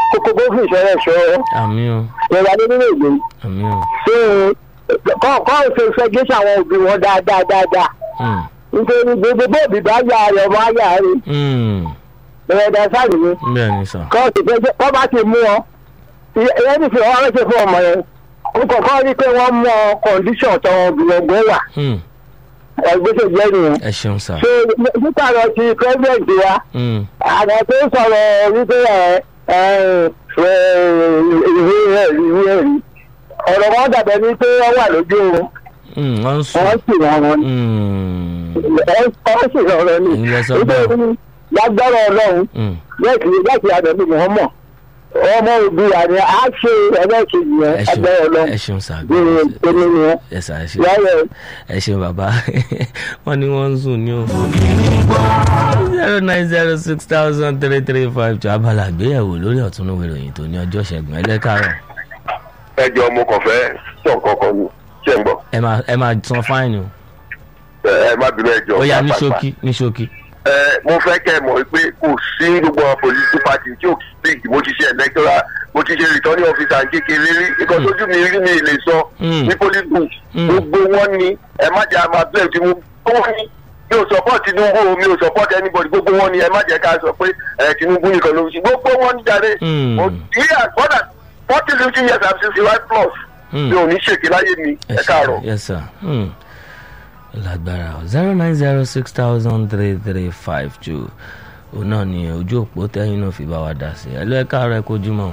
kókó kó fi ìṣẹ́rẹ́ ṣọ́ àmì o ìjọba nínú èdè àmì o ṣé kọ́ kọ́ ṣe ṣe gé sáwọn òbí wọn dáadáa dáadáa Hmm. nítorí gbogbo bóòbí bá yà rẹ̀ ọmọ ayà rẹ̀ Hmm. ìrẹ̀dà sáà nìyẹn bẹ́ẹ̀ ni sà kọ́ ti fẹ́ kọ́ bá ti mú ọ ìyẹn ti fi ọwọ́ rẹ̀ ṣe fún ọmọ yẹn ó kọ̀ọ̀kan rí i pé wọ́n mú ọ kọ̀ǹdíṣọ̀n tọwọ́ gbìyànjú wà Hmm. ẹgbẹ́sẹ̀ jẹ́ nìyẹn. ẹ ṣeun sà ṣé nípa ọ̀rọ̀ ti pẹ́sidẹ̀ntì wa Hmm. àwọn tó ń sọ̀rọ̀ wípé ẹ ẹ ìwé ẹ̀rí ìwé ẹ̀rí ọ̀rọ̀ wọn dàbẹ̀ ní pé wọ́n wà lójú oorun Hmm. wọ́n ń sùn wọ́n sì wọ́n wọn Hmm. wọ́n sì rọrọ ni Ìyẹn sọ bẹ́ẹ̀. nítorí lágbára ọlọ́run Hmm. láti láti àdàbí mọ̀ọ́mọ̀ ọmọ òbí àní á ṣe ẹlẹ́kejì yẹn ẹ agbára ṣeun ọlọ́run ẹ ṣeun sà bí ẹni yẹn ẹ sà ẹ ṣeun láyẹ̀ ẹ ṣeun bàbá wọn ní wọn ń sùn ní o. zero nine zero six thousand three three five two abala àgbéyẹ̀wò lórí ọ̀túnúwé ìròyìn tó ní ọjọ́ ṣẹ́gun ẹlẹ́kàrọ̀ ẹ jọ mo kàn fẹ́ sọ nǹkan kan ni ṣé ń gbọ́ ẹ máa ẹ máa san fáìnì o ẹ ẹ má bínú ẹ jọ. ó yá ní pàápàá. ṣókí ní ṣókí. ẹ mo fẹ́ kẹ́ ẹ mọ̀ pé kò sí gbogbo àwọn political party tí ò big mo ti ṣe electoral mo ti ṣe returning officer kékeré rí nǹkan tójú mi rí mi lè sọ Mm. ní police book Mm. gbogbo wọn ni ẹ má jẹ́ àmà bẹ́ẹ̀ tí mo gbogbo wọn ni mi ò support tinubu o mi ò support anybody gbogbo wọn ni ẹ má jẹ́ ká sọ pé ẹ tinubu nìkan ló ń ṣe gbogbo wọn ni jáde Mm. mo yeah more than forty fifty years i'm sixty five plus Mm. mi ò ní ṣèké láyé mi ẹ káàárọ̀. yes sir hmm. lágbára o zero nine zero six thousand three three five two òun náà ni ojú òpó tẹ́yìn náà fi bá wa dá sí ẹ ló ẹ káàárọ̀ ẹ kojú mọ́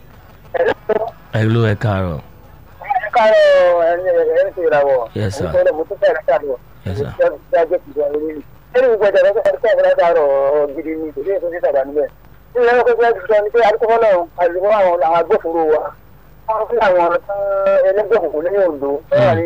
ẹ ló ẹ káàárọ̀ káàárọ̀ ẹni ẹni tó yẹra wọ̀. Yes, sir. ẹni tó mo tún fẹ́ rẹ̀ káàárọ̀. Yes, sir. ẹni tó yẹ kí ẹni ẹni gbogbo ẹ̀dá ẹni tó yẹ kí káàárọ̀ gidi ni kò sí èso títà bá níbẹ̀. ní ìyẹn kó fẹ́ sọ ni pé àdúgbò náà àdúgbò àwọn àwọn agbófinró wa wọ́n fi àwọn ẹlẹ́gbẹ́ òkùnkùn ní Oǹdó wọ́n wà ní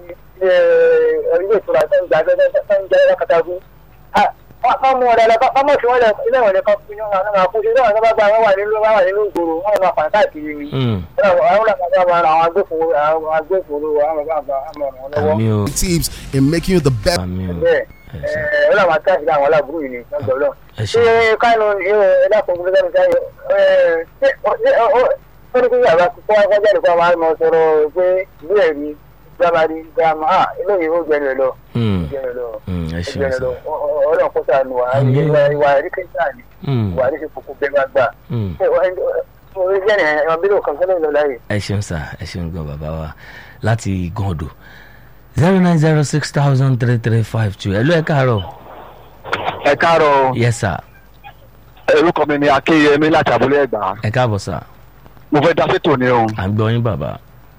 ilé ìtura tó ń gba tó ń jẹ́ lákàtàkùn. wọ́n mú ọ̀rẹ́ lọ bá mọ̀ sí wọn lẹ ilé ìwọ̀n lẹ́kọ̀ọ́ fún yín àwọn àkóso ilé ìwọ̀n tó bá gba àwọn wà nínú wà nínú ìgboro wọ́n máa fà káàkiri ni Hmm. àwọn àwọn agbófinró àwọn agbófinró àwọn bàbá àmọ ọ̀ràn lọ́wọ́ àmì o tips in making you the best. àmì o bẹ́ẹ̀ ẹ ṣe ẹ ọlọ́run àti àṣìlẹ̀ àwọn aláàbúrò yìí ni lọ́gbọ̀n náà. ẹ ṣé ṣe kánú ẹ̀dá kan gbọ́dọ̀ ní sáyẹ ṣé ó ní kí yàrá kó wá jáde kó máa mọ sọ̀rọ̀ pé ìlú ẹ̀rí gbàmárì gbàmà á eléyìí ó jẹnu ẹ lọ Hmm. jẹnu ẹ lọ Hmm. ẹ ṣeun jẹnu ẹ sir lọ ọlọ́run kó sànù wá Àmín. ìwà ìwà ẹ̀rí kẹta ni Hmm. ìwà ẹ̀rí ṣe kókó bẹ́ẹ̀ bá gbà. Hmm. ṣé orí jẹ́ ni ẹ̀wọ̀n bí ló kàn sẹ́lẹ̀ lọ láyè. ẹ ṣeun sir ẹ ṣeun gan bàbá wa láti gàndò zero nine zero six thousand three three five two ẹ ló ẹ káàárọ̀ ẹ káàárọ̀ yes sir orúkọ mi ni akéyẹmí láti abúlé ẹgbà ẹ káàbọ̀ sir mo fẹ́ dá sétò ní o à ń gbọ́ yín bàbá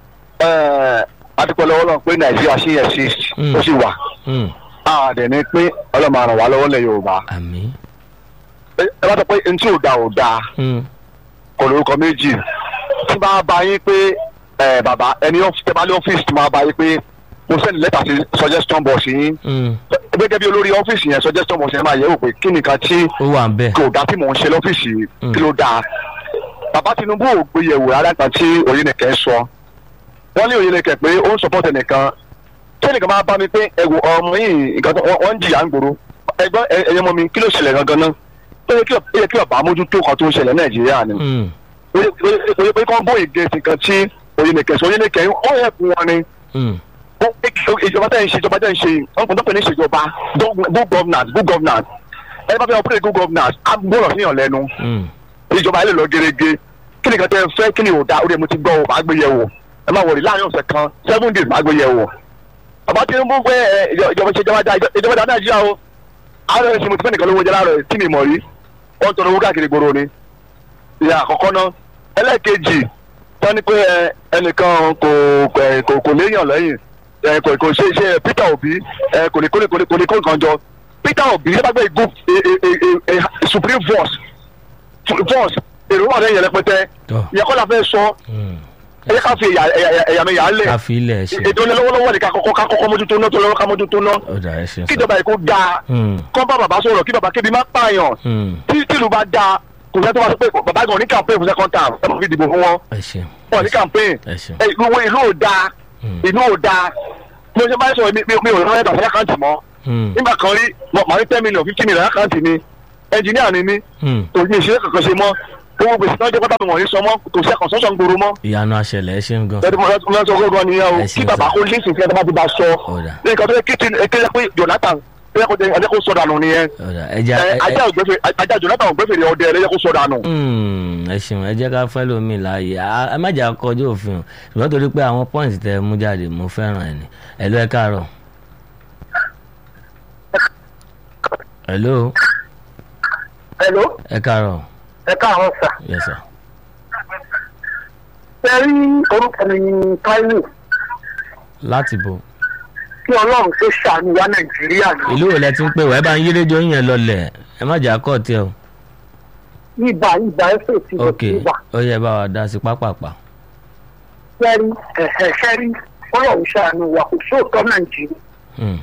adúpẹ́ lọ́wọ́ lọ́wọ́ pé nàìjíríà ṣì yẹ sí Mm. ó sì wà Hmm. àdẹ̀ ni pé ọlọ́mọ àràn wá lọ́wọ́ lẹ̀ yorùbá àmì ẹ ẹ bá sọ pé ntí ò da ò da Hmm. kò lórúkọ méjì tí bá bá yín pé ẹ bàbá ẹni tẹ bá lé ọ́fíìsì tí máa bá yín pé mo sẹ́ni lẹ́tà sí suggestion box yín Hmm. gẹ́gẹ́ bí olórí ọ́fíìsì yẹn suggestion box yẹn máa yẹ̀ wò pé kí nìkan tí ó wà ń bẹ̀ kò dá tí mò ń ṣe lọ́fíìsì Mm. kí ló dáa bàbá tinubu ò gbé yẹ̀wò rárá kan tí oyinẹ̀kẹ́ sọ wọ́n ní oyinẹ̀kẹ́ pé ó ń support ẹnìkan tí ẹnìkan máa bá mi pé ẹ̀wò ọmọ yìí nǹkan tó wọ́n ń jìyà ń gbòòrò ẹgbọ́n ẹ̀yẹ mọ́ mi kí ló ṣẹlẹ̀ gangan náà ó yẹ kí ó yẹ kí ọba mójútó kan tó ń ṣẹlẹ̀ nàìjíríà ni Hmm. ó yẹ- ó yẹ ó yẹ pé kán bóyè gẹ̀ẹ́sì nǹkan tí oyinẹ̀kẹ́ sọ oyinẹ̀kẹ́ ó yẹ fún wọn ni Hmm. ó- ìjọba tẹ̀ ń ṣe ìjọba tẹ̀ ń ṣe ọ̀pọ̀ tó pè ní ìṣèjọba good governance good governance ẹ bá fẹ́ operate good governance á gbọ́dọ̀ síyàn lẹ́nu Hmm. ìjọba ilé lọ gẹ́gẹ́ kí ni kan tẹ́ ẹ fẹ́ kí ni ò da ó dẹ̀ mo ti gbọ́ ọ máa gbé yẹ̀ wò ẹ máa wọ̀rí láàrin ọ̀sẹ̀ kan seven days máa gbé yẹ̀ wò. bàbá tinubu pé ẹ ìjọba ṣe ìjọba da ìjọba da nàìjíríà o àárọ̀ ẹ̀sìn mo ti fẹ́ nìkan lówó jẹ láàárọ̀ tí mi mọ̀ rí wọ́n tọrọ owó káàkiri gbòòrò ni. ìyá àkọ́kọ́ náà ẹlẹ́ẹ̀kejì tán ni pé ẹ, ẹnìkan kò kò- kò kò léèyàn lẹ́yìn ẹ, kò kò ṣe ṣe peter obi ẹ, kò ní kò ní kò ní kò ní kó nǹkan jọ peter obi ṣé bá gbé igbó supreme force force èrò wà lẹ́yìn rẹpẹtẹ Tọ́. ìyẹn kọ́ la fẹ́ sọ Hmm. ẹ jẹ́ ká fi ẹ̀yà ẹ̀yà ẹ̀yà mi yà á lẹ̀ ká fi ilẹ̀ ṣe ètò ìlọ́wọ́lọ́wọ́ ni ká kọ́kọ́ ká kọ́kọ́ mójútó náà tó lọ́wọ́ ká mójútó náà ó dà ẹ ṣeun sir kíjọba yìí kó dáa Hmm. kọ́ bá bàbá sọ̀rọ̀ kí bàbá kébi má pààyàn Hmm. tí tìlú bá dáa kò sẹ́ tó wá sọ pé bàbá gan ní campaign fún second term ẹ máa fi dìbò fún wọn ẹ ṣeun wọn ní campaign ẹ ṣeun ẹ, ìlú wo- ìlú ò dáa Hmm. ìlú ò dáa bí o ṣe bá sọ̀rọ̀ mi mi- mi ò rán ẹ̀dà sí àkáǹtì mọ́ Hmm. nígbà kan rí mo- màá ní ten million fifty million àkáǹtì mi ẹnjìníà ni mí Hmm. òní ìṣeré kankan ṣe mọ́ owó gbèsè náà jẹ́ pátá mi wọ̀nyí sọmọ́ kò sí àkànṣọ́ṣọ́ ń gbòòrò mọ́ ìyanu àṣẹlẹ̀ ẹ ṣeun gan. lẹ́nu mo sọ gbọ́ngàn nìyẹn o Ẹ kí ṣeun bàbá sir. kó lísìn sí ẹ̀ tó bá ti bá sọ Ọ̀dà. ní nǹkan tó yẹ kí ti kéde pé Jonathan ẹ jẹ́ kó sọ dànù nìyẹn ọ̀dà ẹja Ẹ, ajá ògbẹ́fẹ̀ ajá Jonathan ògbẹ́fẹ̀ ọdẹ ẹ jẹ́ kó sọ dànù. ẹ ṣeun ẹ jẹ́ ká fẹ́ lómi láàyè ẹ má jà kọjú òfin o ṣùgbọ́n torí pé àwọn pọ́ìntì tẹ mú jáde mo fẹ́ràn ẹ̀ ní ẹ̀lú ẹ káàárọ̀. ẹ̀lú hello ẹ káàárọ̀ ẹ káàárọ̀ sà yes sir. ṣe rí orúkọ mi ní Táíwò láti bo kí ọlọ́run tó ṣàánú wa nàìjíríà ní ìlú wo lẹ ti ń pè wá ẹ bá ń yí rédíò yín yẹn lọlẹ̀ ẹ má jà kọ́ tiẹ̀ o. ibà ibà ẹsẹ̀ ti bọ̀ ok sí ibà ó yẹ bá wa dá sí pápápá. ṣẹ́rí ẹ̀hẹ̀ ṣẹ́rí ọlọ́run ṣàánú wa kò sóòótọ́ nàìjíríà Hmm.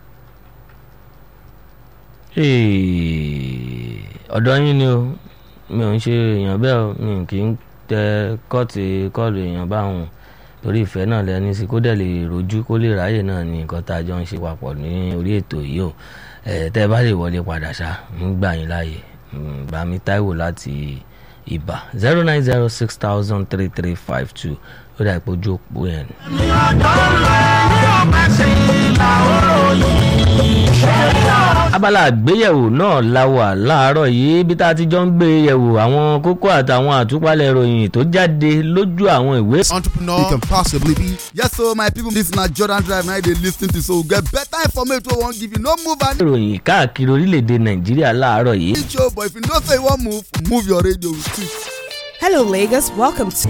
Hey, ọ̀dọ̀ yín ni o mi ò ń ṣe èèyàn bẹ́ẹ̀ o mi kì í tẹ kọ́ọ̀tì kọ́ọ̀lù èèyàn báwọn torí ìfẹ́ náà lẹ́ni sí kó dẹ̀ lè rojú kó lè ráyè náà ní nǹkan tá a jọ ń ṣe papọ̀ ní orí ètò yìí o ẹ̀ tẹ́ ẹ bá lè wọlé padà ṣá ń gbà yín láàyè Mm, Bámi Táíwò láti Ìbà zero nine zero six thousand three three five two ó dà ìpọ́jú òpó yẹn. abala àgbéyẹ̀wò náà la wà láàárọ̀ yìí bí tá a ti jọ ń gbé yẹ̀wò àwọn kókó àtàwọn àtúpalẹ̀ ìròyìn tó jáde lójú àwọn ìwé. entrepreneur you can possibly be. Yes, so my people, this na Jordan Drive now they lis ten to so get better information wey wan give you. No move and ìròyìn káàkiri orílẹ̀-èdè nàìjíríà láàárọ̀ yìí. show, but if you know say you wan move, move your radio with it. Hello, Lagos. Welcome to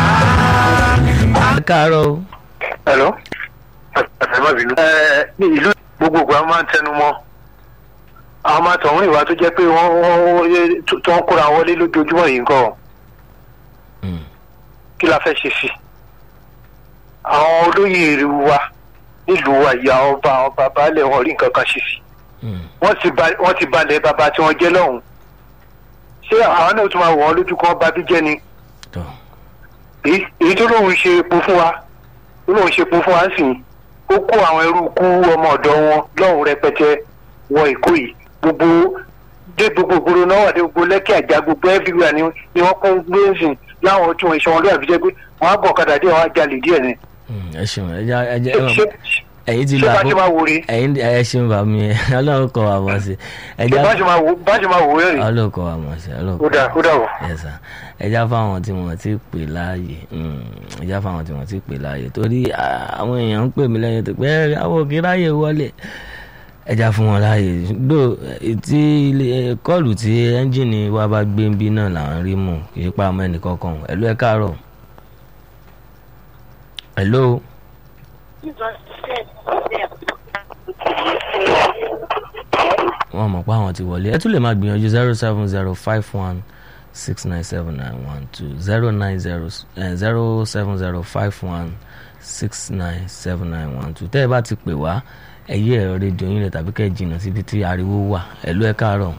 ẹ káàárọ̀ o. Hello. ẹ má bínú. ẹ ní ìlú gbogbogbò a máa ń tẹnu mọ́ àwọn máa tọ̀hún ìwà tó jẹ́ pé wọ́n wọ́n tó ń kóra wọlé lójoojúmọ́ yìí nǹkan Mm. kí la fẹ́ ṣe sí. àwọn olóyè ìlú wa nílùú wa ìyá ọba ọba baálẹ̀ wọn rí nǹkan kan ṣe sí. Mm. wọ́n ti ba wọ́n ti balẹ̀ bàbá tí wọ́n jẹ́ lọ́hùn. ṣé àwọn náà tún máa wọ̀ ọ́ lójú kan bá bí jẹ́ ni tọ́ èyí èyí tó lóun ṣe epo fún wa tó lóun ṣe epo fún wa sì ó kó àwọn ẹrú kú ọmọ ọ̀dọ̀ wọn lọ́hùn rẹpẹtẹ wọ èkó yìí gbogbo dé gbogbo ìgboro náà wà dé gbogbo lẹ́kì àjà gbogbo everywhere ni ni wọ́n kún gbé sìn láwọn tí wọ́n ṣe wọn lóyè àbíjẹ́ pé wọ́n á bọ̀ ọ̀kadà díẹ̀ wọ́n á jalè díẹ̀ ni. Mm, ẹ ṣeun ẹ jẹ́ ẹ jẹ́ ṣé ẹ̀yin ti ṣé lọ bá ṣe máa wò rí ẹ̀yin ẹ ṣeun bá mi ọlọ́run kọ́ wa mọ̀ sí ẹ ṣé jẹ́ bá ṣe máa wò bá ṣe máa wò rẹ̀ rí ọlọ́run kọ́ wa mọ̀ sí ọlọ́run ó dà ó dà wọ̀. ẹ̀sà ẹja fáwọn tí wọ́n ti pè láàyè mm, ẹja fáwọn tí wọ́n ti pè láàyè torí ah, àwọn èèyàn ń pè mí lẹ́yìn tó pé "Ẹ, àwọn òkè ráyè wọlé ẹja fún wọn láàyè gbò tí ilé- kọ́ọ̀lù tí ẹ́ńjìnì wa bá gbé ń bí náà là ń rí mú kì í pa ọmọ ẹnì kankan ẹ̀lú ẹ̀ káàárọ̀ ẹ̀lú wọn mọ̀ pé àwọn ti wọlé ẹ tún lè máa gbìyànjú zero seven zero five one six nine seven nine one two zero nine zero zero seven zero five one six nine seven nine one two tẹ́ ẹ bá ti pè wá ẹ yí ẹ̀rọ rédíò yín rẹ̀ tàbí kẹ́ ẹ jìnnà síbi tí ariwo wà ẹ̀lú ẹ káàárọ̀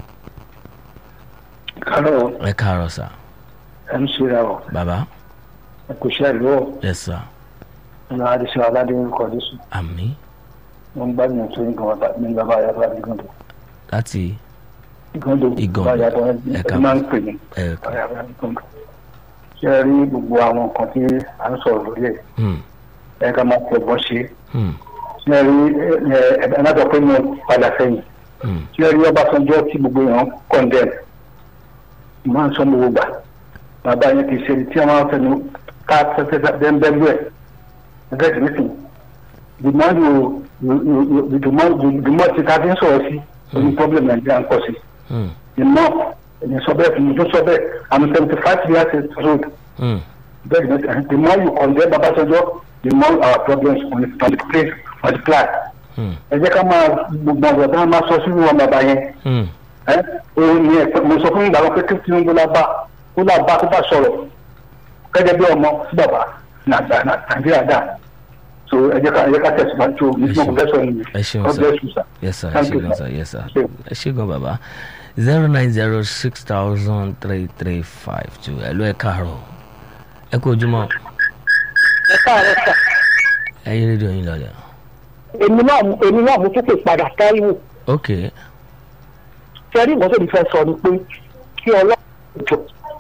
Hello, ẹ káàárọ̀ sà MC Rawo. bàbá Ẹ kò ṣe àlọ́ ẹ sà ọ̀nà àdìsí aládé orúkọ Jésù. àmì Wọ́n gbá mi tó ní gbọ̀ngàn ní bàbá Ayábọ̀ Ìgàndò. láti Ìgàndò Ìgàndò. bàbá Ayábọ̀ Ẹ̀ka. ẹ máa ń pè ní ẹ bàbá Ayábọ̀ Ìgàndò. Ṣé ẹ rí gbogbo àwọn nǹkan tí à ń sọ̀rọ̀ lórí ẹ̀? hmm, Ẹ ká máa fi ọgbọ́n ṣe. hmm, Ṣé ẹ rí ẹ ẹ ẹ má sọ pé mo padà sẹ́yìn? hmm, Ṣé ẹ rí Ọbásanjọ́ tí gbogbo èèyàn kọ̀ndẹ̀m? Máa ń sọ gbogbo gbà. Bàbá yẹn kì í ṣe tí wọ́n máa ń fẹnu ká fẹ́fẹ́ bẹ́ẹ̀ bẹ́ẹ̀ ẹgbẹ́ ìdílé the more you you you you the more the more ti ta fi ń sọ̀rọ̀ sí oní problem nàìjíríà ń pọ̀ sí hmm, the more ẹ̀yìn sọ bẹ́ẹ̀ fún mi tó sọ bẹ́ẹ̀ i'm seventy five years old hmm. bẹ́ẹ̀ ni the more you condemn Babásanjọ́ the more our problems multiply multiply Hmm. ẹ jẹ́ ká máa gbogbo ọ̀gá tá a máa sọ sínú wọn bàbá yẹn Hmm. ẹ òun ni ẹ mo sọ fún ìgbà wọn pé kí Tinubu la bá kó là bá kó bá sọ̀rọ̀ gẹ́gẹ́ bí ọmọ sí bàbá nàgbà nàìjíríà dà so ẹ jẹ́ ká ẹ jẹ́ ká tẹ̀síwájú o nítorí mo fẹ́ sọ nìyẹn ẹ ṣeun God sir bless you sir. yes sir ẹ Thank ṣe you, gan sir. sir yes sir Ṣé. ẹ ṣe gan bàbá zero nine zero six thousand three three five two ẹ ló ẹ káàárọ̀ ẹ kú ojúmọ́ ẹ káàárọ̀ sà ẹ yí rédíò yín lọlẹ èmi náà èmi náà mo tún pè padà Táíwò ok sẹ́rí ìmọ̀tò mi fẹ́ sọ ni pé kí ọlọ́run jọ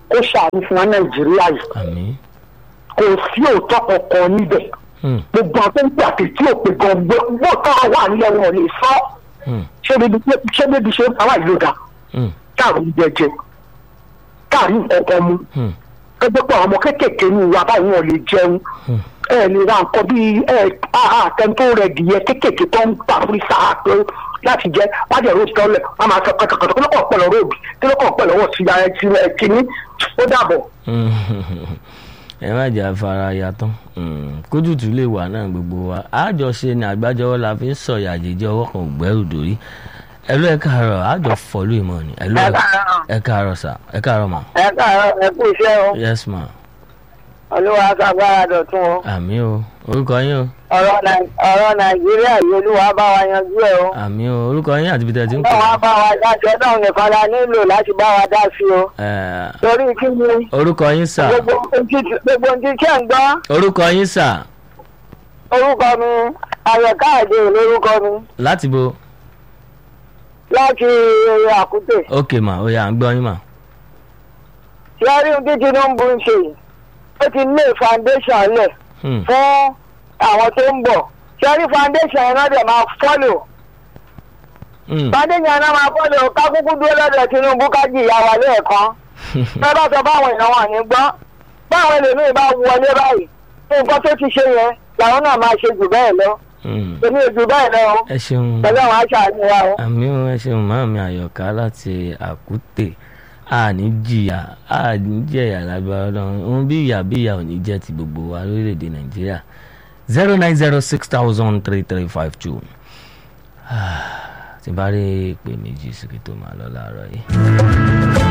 kó ṣàánú fún wa nàìjíríà yìí àmì kò sí òótọ́ kankan níbẹ̀ hmm, gbogbo àwọn tó ń gbà pé tí ò pé gan gbọ́ tọ́rọ wà nílẹ̀ wọn ò lè sọ hmm, ṣé bíbi ṣé bíbi ṣe ń pa wá ìlú ga hmm, káàrí jẹjẹ káàrí nǹkan mu hmm, gbogbo pé àwọn ọmọ kéékèèké ní ìwà báyìí wọn ò lè jẹun hmm. ẹ lè ra nǹkan bíi ẹ àtẹn tó rẹ dìé kéékèèké tó ń ta fún ìsà pé láti jẹ wájú ẹ̀rọ ìtọ́ lẹ̀ wọ́n máa sọ kọ̀tọ̀kọ̀tọ̀ kí ló kàn pẹ̀lú róòbì kí ló kàn pẹ̀lú ọwọ́ sí ara ẹtì kìíní ó dàbọ̀. ẹ má jà fara ya tán kójútù lè wà náà gbogbo wa àjọṣe ni àgbájọwọ́ la fi ń sọ̀yà àjèjì ọwọ́ kan ò gbẹ́rù dórí ẹlú ẹ káàárọ̀ àjọ fọlú ìmọ̀ ni ẹlú ẹ káàárọ̀ sà ẹ káàárọ̀ mà ẹ káàárọ̀ ẹ kú iṣẹ́ o yes ma olúwa agbára dọ̀tún o àmì o orúkọ yín o ọ̀rọ̀ nàìjíríà yìí olúwa bá wa yanjú ẹ̀ o àmì o orúkọ yín àti bìtẹ̀ tí ń pè báwa bá wa dá sí ọdún nìkan la nílò láti bá wa dá sí o é torí kí ni orúkọ yín sà gbogbo ohun tí gbogbo ohun tí ṣe ń gbọ́ orúkọ yín sà orúkọ mi ayọ̀káàdé lórúkọ mi láti bo láti àkútè ok ma ó yá à ń gbọ́ yín mà ṣẹ́rí ohun tí tinubu ń ṣe yìí ó ti lé foundation lẹ̀ Hmm, fún àwọn tó ń bọ̀ ṣẹ́rí foundation yẹn náà dẹ̀ máa fọ́lò hmm, foundation yẹn náà máa fọ́lò kákúkú dúró lọ́dọ̀ tinubu ká jìyà wà lẹ́ẹ̀kan bẹ́ẹ̀ bá sọ báwọn èèyàn wà ní gbọ́ báwọn ẹlòmíì bá wọlé báyìí nǹkan tó ti ṣe yẹn làwọn náà máa ṣe jù bẹ́ẹ̀ lọ hmm. èmi ò jù bẹ́ẹ̀ lọ o ẹ ṣeun pẹ̀lú àwọn aṣáájú wa o. àmì ò ẹ ṣeun màmí àyọ̀ká láti àkútè àní jìyà àní jẹ̀yà lágbára ọlọ́run ohun bí ìyà bí ìyà ò ní jẹ́ ti gbogbo wa lórílẹ̀‐èdè nàìjíríà zero nine zero six thousand three three five two tí n bá rí ìpè méjì sí kí tó máa lọ láàárọ̀ yìí.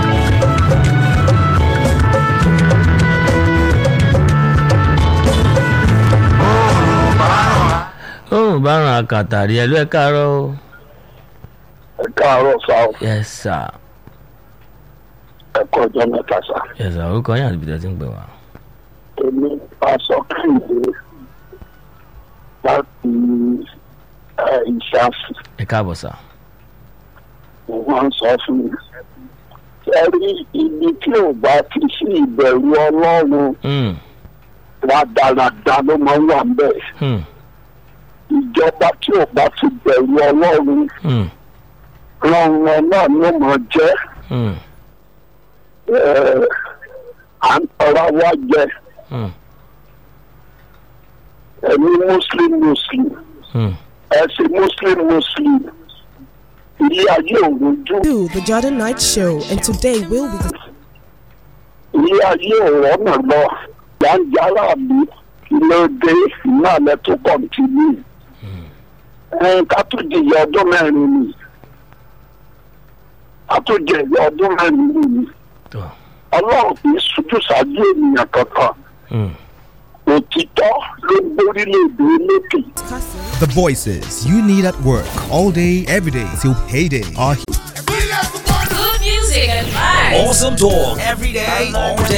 òun bá ràn àkàtàrí ẹ ló ẹ káàárọ̀ o. ẹ káàárọ̀ sá o yes sir ẹ kọ́ ọjọ́ mẹ́ta sá. yes sir orúkọ yín àti bìtẹ́ tí ń pè wá. èmi aṣọ kìnìún láti ìṣàfù ẹ káàbọ̀ sà. wọ́n ń sọ fún mi. ẹ rí ibi tí ò bá ti sí ìbẹ̀rù ọlọ́run Hmm, wà dáradára ló máa ń wà ń bẹ̀. hmm, ìjọba tí ò bá ti bẹ̀rù ọlọ́run hmm, rọrùn náà ló máa jẹ́. hmm, ẹ, à ń tọrọ wá jẹ hmm, ẹni muslim muslim hmm. ẹsìn muslim muslim ilé ayé òun jù To the Jordan Night Show, and today we'll be ilé ayé òun ọ̀nà lọ yànjára mi lóde náà lẹ tó kọ̀ǹtínú ẹn ká tó jìyà ọdún mẹ́rin ni ká tó jìyà ọdún mẹ́rin ni Tó. ọlọ́run kì í sojú ṣáájú ènìyàn kankan Hmm. òtítọ́ ló gbórílẹ̀-èdè lókè. discussing. The voices you need at work all day, every day till payday are Good music and vibes. Awesome talk every day, all day.